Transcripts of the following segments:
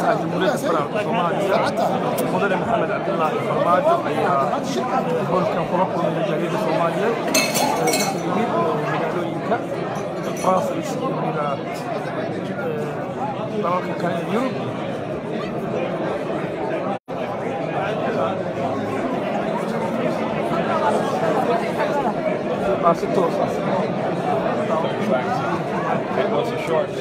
madaxweynaha jamhuuriyadda federaalka soomaaliya mudane maxamed cabdilaahi farmaajo ayaa howlkan kula kulmay majaaliyadda soomaaliyeed ee ka yimid magaalooyinka brussels iyo weliba dalalka kale ee yurub Baa si toos ah It was a short.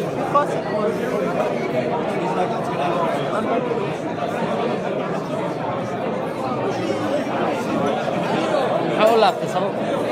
maxaa u laabtay sabab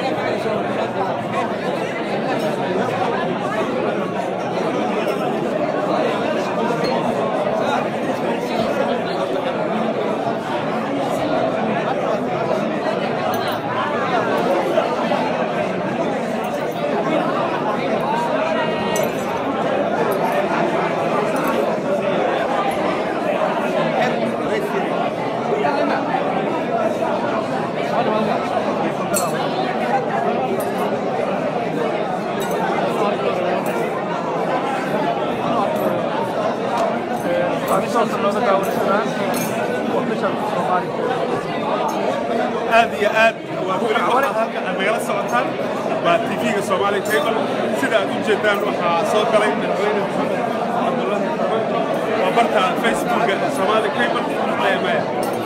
taasoo looga daawanaysanaan official Somali aad iyo aad waa weli waxaad halka aad nagala socotaan waa tv-ga Somali Cable sida aad u jeedaan waxaa soo galay madaxweyne maxamed cabdullaahi farmaajo waa barta facebooka Somali Cable maya maya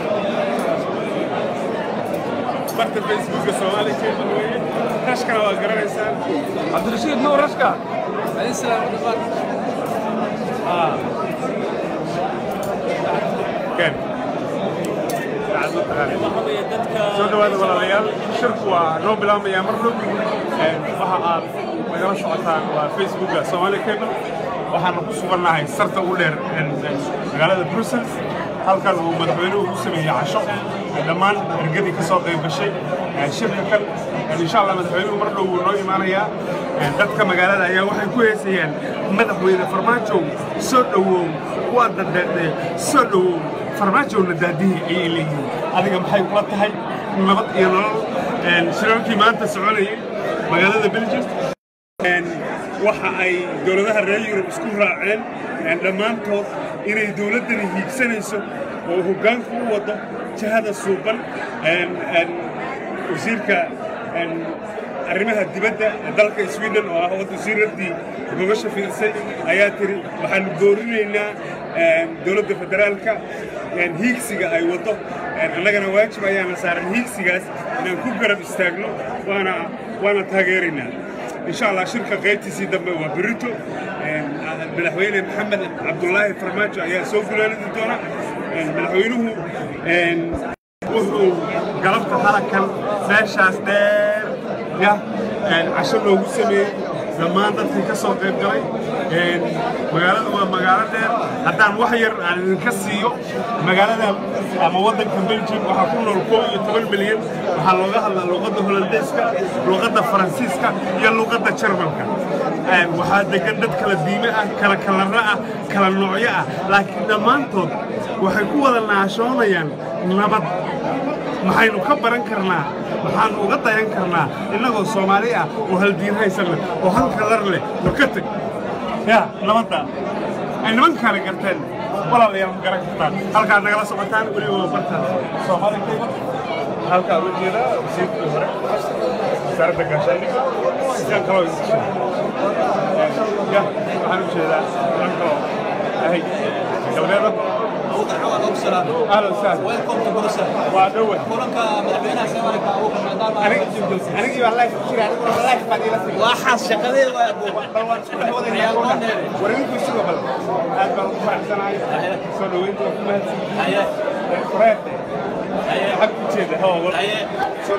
barta facebooka Somali Cable weeye rashkana waa garanaysaan Cabdirashiid Nuur Rashka كان soo dhawaada walaalayaal shirku waa noo bilaabmaya mar dhow waxa aad nagala socotaan waa facebooka Somali Cable waxaan ku sugannahay sarta ugu dheer magaalada Brussels halkan uu madaxweynuhu ku sameeyay casho dhammaan ergadii ka soo qayb gashay shirka kan insha Allah madaxweynuhu mar dhow wuu noo imaanayaa dadka magaalada ayaa waxay ku heesayaan madaxweyne farmaajo soo dhawow waa dadheedhe soo dhawow farmaajowna daadihi ayay leeyihiin adiga maxay kula tahay nabad iyo nolol shirarkii maanta soconayay magaalada belgium waxa ay dowladaha reer yurub isku raaceen dhammaantood inay dowladdani hiigsanayso oo hoggaanka u wado jihada suuban wasiirka arrimaha dibadda dalka sweden oo ah wasiiraddii gogasha fiirsay ayaa tiri waxaanu boorinaynaa dowladda federaalka hiigsiga ay waddo annagana waajib ayaana saaran hiigsigaas inaan ku garab istaagno waana waana taageeraynaa insha allah shirka qaybtiisii dambe waa berito madaxweyne maxamed cabdullaahi farmaajo ayaa soo gulaanidi doona madaxweynuhu wuxuu galabta halkan meeshaas dheer ya casho loogu sameeyey dhammaan dadkii ka soo qayb galay magaalada waa magaalo dheer haddaan wax yar aan idinka siiyo magaalada ama waddanka belgium waxaa ku nool koob iyo toban milyan waxaa looga hadlaa luqadda holandeeska luqadda faransiiska iyo luqadda jarmalka waxaa degan dad kala diime ah kala kalarro ah kala noocyo ah laakiin dhammaantood waxay ku wada naashoonayaan nabad maxaynu ka baran karnaa maxaanu uga dayan karnaa innagoo soomaali ah oo haldiin haysanna oo hal kalar leh war ka teg yaa nabadda ay nimankaana garteen walaalayaal ma garan kartaan halkaad nagala socotaan weliba waa barta soomaali kayba halkaa uga jeeda wasiirkii hore wasaaradda gaashaandhigga sidaan kaloo ya waxaan u jeedaa sidaan kaloo ahay galbeeda أهلا وسهلا ويلكم تو بروسل وعدوه كلك مدحوينها سمرك أبو محمد anigii baa life ku jira aniguna waa life baad ila sii waxaas shaqadeeda waa abuuba bal waan isku dhex wadaynaa wareeginku isuga bal aad baan ugu faraxsanahay soo dhaweynta waa ku mahadsan haye fureete haye xag ku jeeda hoo haye soo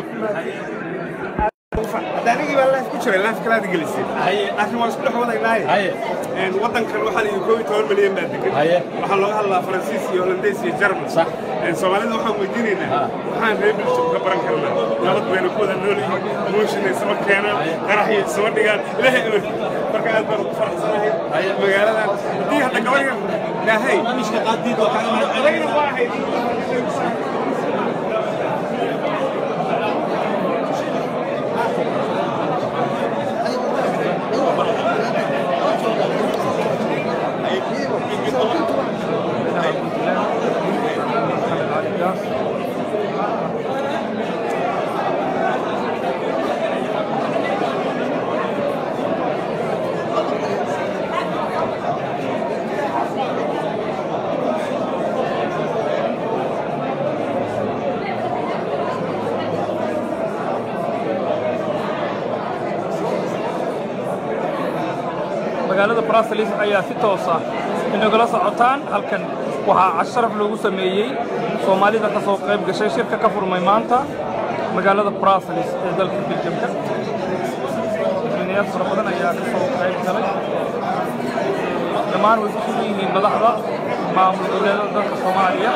hadda anigii baa life ku jiray life kalaad gelisay haye laakiin waan isku dhex wadaynaaye haye waddankan waxaa la yidhi koob iyo toban milyan baa degan Haye. waxaa looga hadlaa faransiis iyo holandeys iyo jarmal Sax. soomaalida waxaan weydiinaynaa waxaan reer belgium ka baran karnaa nabad bayna ku wada nool yihiin emotiona isma keenaan qaraxyo isma dhigaan ilaahay amarki marka aad baan ugu faraxsanahay magaaladan haddii hadda gabarga ilaahay barnaamijka qaadiid waa kaga mahad adagna waa ahayd magaalada brussels ayaa si toos ah inagala socotaan halkan waxaa casharaf loogu sameeyey soomaalida ka soo qayb gashay shirka ka furmay maanta magaalada brussels ee dalka beljamka madaxweynayaal fara badan ayaa ka soo qayb galay dhammaan way ku sugan yihiin madaxda maamul goboleedada dalka soomaaliya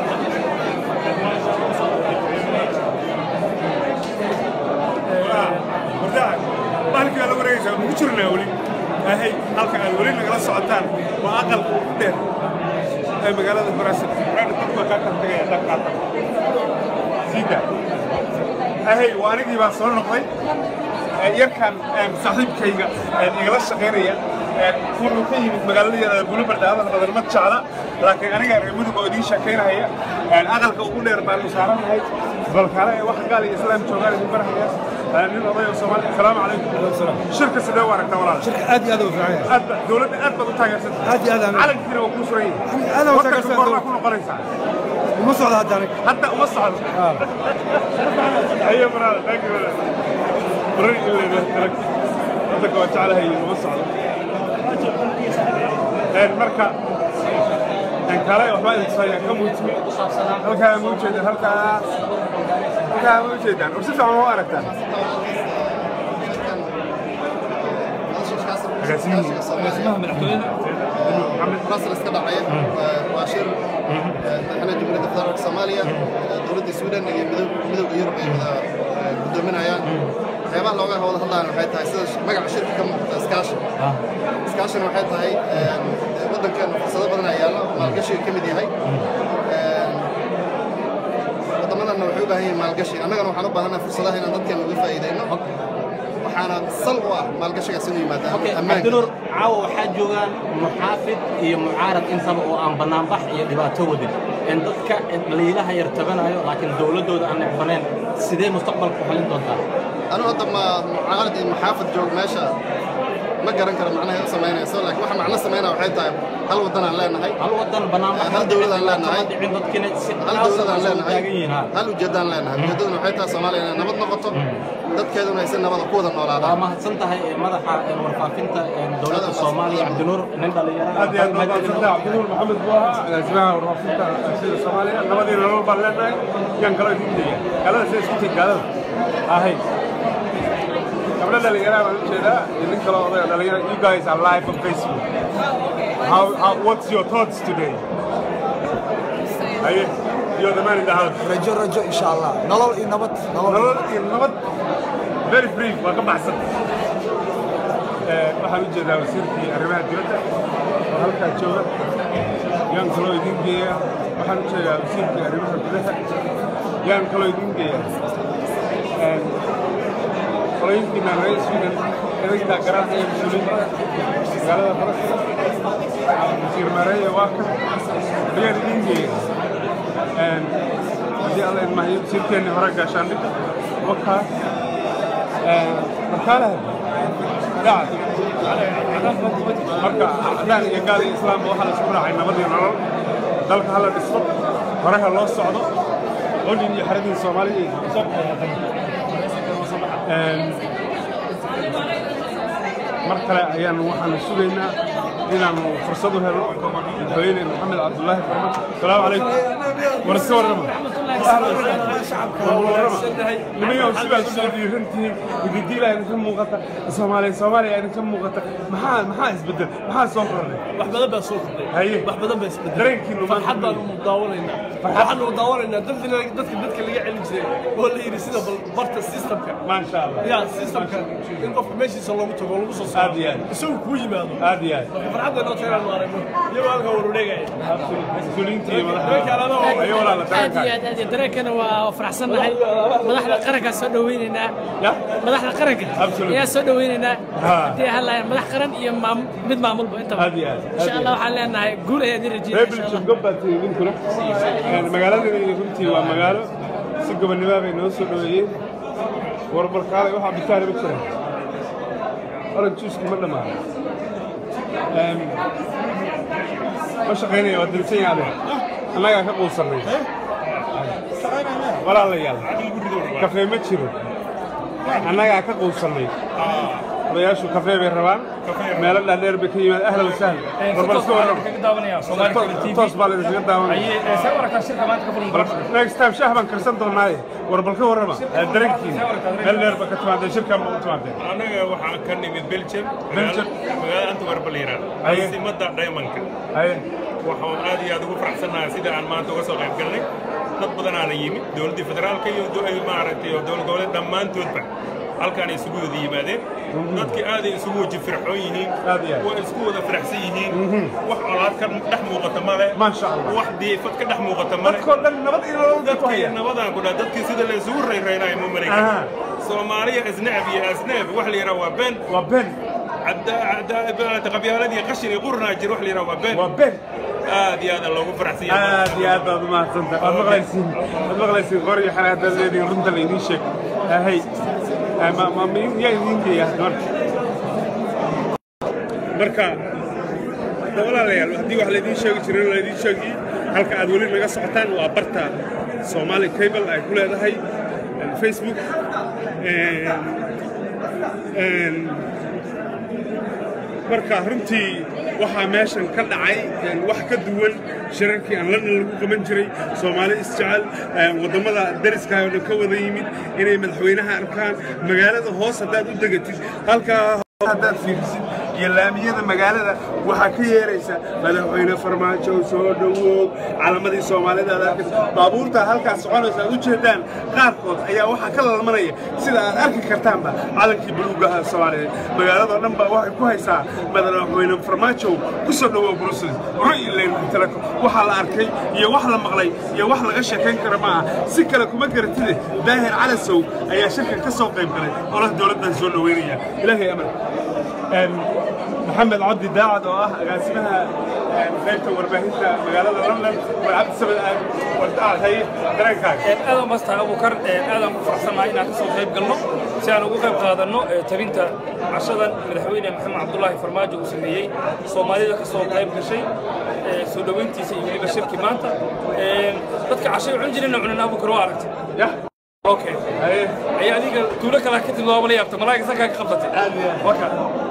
wardaac bahalkii baa la wareegaysaa mugu jirnaa weli ahay halka aad weli nagala socotaan waa aqalka ugu dheer ee magaalada baraasil dad baa kaa kala tegaya dad qaata siida ahay waa anigii baa soo noqday Ee, yarkan ee, saaxiibkayga ee, igala shaqaynaya ee, wuxuu ka yimid magaalada yar bulubardha hadal badan ma jecla laakiin aniga reer mudug oo idiin sheekaynaya Ee, aqalka ugu dheer baanu saaranahay balkaale ee wax gaal iyo islaam joogaan idin barhaya Ee, nin oday oo soomaali asalaamu calaykum shirka sidee u aragtaa walaal aad iyo aad u fiican yahay aad ba dowladda aad baad u taageersanta aad iyo aad aan calankiina waa kuu suran yahay aad aan u Wadanka taageersan goormaa ku noqonaysaa uma socda hadda aniga hadda uma socdo ayo brother thank you brother bari ilaa tarak hadda ka jeclahay uma socdo een marka een kale waxba idin saaya ka muujimi halkaa ma ujeedaan halkaa halkaa ma ujeedaan war si fiican ma u aragtaan agaasimaha madaxtooyada brussels ka dhacaya waa shir madaxweynaha jamhuuriyadda federaalka soomaaliya dowladda suudan iyo midoob- midowda yurub ay wada eh, guddoominayaan waxyaabaha looga wada hadlayaan waxay tahay sida magaca shirka ka muuqata iskaashi iskaashina waxay tahay eh, waddankeena fursado badan ayaa yaalla maalgashiga ka mid yahay Eh, waddamadana waxay u baahan yihiin maalgashi annagana waxaan u baahannahay fursadaha inaan dadkeena uga faa'iidayno waxaana sal u ah maalgashigaas inuu yimaada Okay, ammaanka cabdinuur caawa waxaa joogaan muxaafid iyo mucaarad intaba oo aan bannaanbax iyo dhibaato wadin in dadka liilaha yar tabanayo laakiin dowladdooda aan necbaneen sidee mustaqbalka u xalin doontaa anigu hadda ma mucaarad iyo maxaafad joog meesha ma garan karo macnaha u samaynayso laakiin waxa macno samaynaya waxay tahay hal waddan aan leenahay hal wadan bannaanbax Hal dowlad aan leenahay. ma dhicin dadkina si hal qaas dowlad aan ah soo leenahay taagan yihiin ha hal ujeeddaan leenahay ujeeddaduna waxay tahay soomaaliya inay nabad noqoto dadkeeduna ay si nabada ku wada waa noolaadaan mahadsan tahay ee madaxa ee warfaafinta ee dowladda soomaaliya cabdinuur nin dhalinyaro aad iyo aad baa mahadsantahay cabdinuur maxamed buu ahaa agaasimaha warfaafinta sida soomaaliya nabadii nolol baan leenahay yaan kaloo idin daya gaalada sida isku tid gaalada ahay gabdho dhalinyaraha baan u jeedaa iyo nin kaloo odaya dhalinyara you guys are live on facebook how, how, what's your thoughts today haye you're the man in the house rajo rajo insha allah nolol iyo nabad nolol nolol iyo nabad very brief waa ka baxsan Ee, waxaan u jeedaa wasiirkii arrimaha dibadda oo halkaa jooga yaan kaloo idin geeya waxaan u jeedaa wasiirkii arrimaha gudaha yaan kaloo idin geeya Een, qolooyinkiina reer sweden idinkaa garanaya mas-uuliyiinta magaalada barasha wasiir maareeya waa ka ayaan idin geeya Een, haddii alla idmahayo wasiirkeenni hore gaashaandhigga wakaa markaalaha dacad marka cadaan iyo gaal iyo islaamba waxaa la isku raacay nabad iyo nolol dalka hala dhisto horeha loo socdo olin iyo xaradii soomaaliya iyo Een, mar kale ayaanu waxaanu sugaynaa inaanu fursad u helno madaxweyne maxamed cabdulaahi farman asalaamu calaykum war iska warrama nimayow sidaad usoo dhiirantihiin ididiilaa idinka muuqata soomaaliya soomaaliya idinka muuqata maxaa maxaa isbedel maxaa soo kordhay wax badan baa soo kordhay Haye. wax badan baa isbedelay dareenkiinu maanta farxad baanu daawanaynaa waxaanu daawanaynaa dadkina dadka dadka laga celin jiray oo la yidhi sida bal barta systemka maasha allah ya systemka in qofka meeshiisa loogu tago oo lagu soo Aad saaro iyo aad. isagu kuu yimaado aad iyo aad marka farxadda inoo tagaan aragno iyagoo halkaa waruudheegaya mas-uuliyiintii iyo Dareenka alaaba madaxda waa- ayo walaala aad iyo dareenkaa aad aad iyo dareenkana waa faraxsannahay madaxda qarankaa soo dhaweynaynaa ya madaxda qaranka Absolutely. ayaa soo dhaweynaynaa Ha. haddii hadlaayaan madax qaran iyo maam- mid maamulba intaba aad iyo aad aad insha iyo allah aad. waxaan leenahay guul ayaan idin reer rajeynaya insha allah belgium gob baad tihiin idinkuna Een, magaaladani runtii waa magaalo si gobonnimaa bay noo soo dhoweeyeen warbarkaalay waxaa bitaani ma jiraan orange juice ma dhammaan Een, ma shaqaynaya waa dilsan yaade annagaa ka quusannay walaalayaal kafee ma jiro annagaa ka quusannay odayaashu kafee bay rabaan meelo dhaadheer bay ka yimaad ahla wasahla warbal iska warrama toos baa laydinkaga daawanaya next time shaah baan karsan doonaaye warbal ka warrama dareenkiina meel dheer ba ka timaadeen shirkan ba u timaadeen anaga waxaan ka nimid belgium Belgium. magaalada antwerp la yidhaahdo Aye. caasimadda diamondka haye waxaan aad iyo aad ugu faraxsannahay sida aan maanta uga soo qayb galnay dad badanaana yimid dowladdii federaalka iyo do- ay maaragtay iyo dowlad goboleed dhammaantoodba halkaan ay isugu wada yimaadeen dadkii aaday isugu waji firxoon yihiin Aad iyo aad. waa isku wada faraxsan yihiin wax colaad ka dhex muuqata male Maasha Allah. wax diifad ka dhex muuqata male dadkoo dhan nabad iyo nolol ku dadkii haya nabadaan ku dhaa dadkii sida la isugu rayraynayo ma Aha. maraykan soomaaliya isnacab iyo asnaab wax la yidhaha waa been waa ben qabyaaladii qashin iyo qurnaa jir wax la yidhaha waa been waa ben aad iyo aad loogu faraxsan yahay aad iyo aad baad umahadsantahay waad maqlaysiin waad maqlaysiin qor iyo xanaad baad leedihiin runta laydiin sheeg hay ma ma ma yaa idiin geeya marka marka walaalayaal haddii wax laydiin sheegi jiray laydiin sheegi halka aad weli naga socotaan waa barta Somali Cable ay ku leedahay Facebook marka runtii waxaa meeshan ka dhacay wax ka duwan shirarkii aan london lagu qaban jiray soomaali isjecel waddamada dariska oo dhan ka wada yimid inay madaxweynaha arkaan magaalada hoos haddaad u degatid halkaa haddaad fiirisid iyo laamiyada magaalada waxaa ka yeeraysa madaxweyne farmaajo soo dhowoog calamadii soomaalida aad arkaysa baabuurta halkaas soconaysa aad u jeedaan qaarkood ayaa waxaa ka lalmanaya sida aad arki kartaanba calankii buluuga ah soomaaliyeed magaaladoo dhan baa waxay ku haysaa madaxweyne farmaajo ku soo dhowoog brussels royland teleko waxaa la arkay iyo wax la maqlay iyo wax laga sheekayn kara ma aha si kale kuma garatide daahir calasow ayaa shirkan ka soo qayb galay olaha dowladdan soo dhoweynaya ilaahay amar محمد عبد داعد oo ah agaasimaha qaybta warbaahinta magaalada London waa cabdi sabad aad wadaad hay dareenkaaga aad aan basta abukar aad aan ku faraxsanahay inaan kasoo qayb galno si aan ugu qayb qaadanno tabinta cashadan madaxweyne maxamed cabdulaahi farmaajo uu sameeyey soomaalida kasoo qayb gashay soo dhoweyntiisa iyo weliba shirki maanta dadka cashay cun jirina cunan abukar waa aragtay yah okay ayaa adiga tuulo kale ka timid waaba la yaabta malaaga sankaa ka qabtatay waka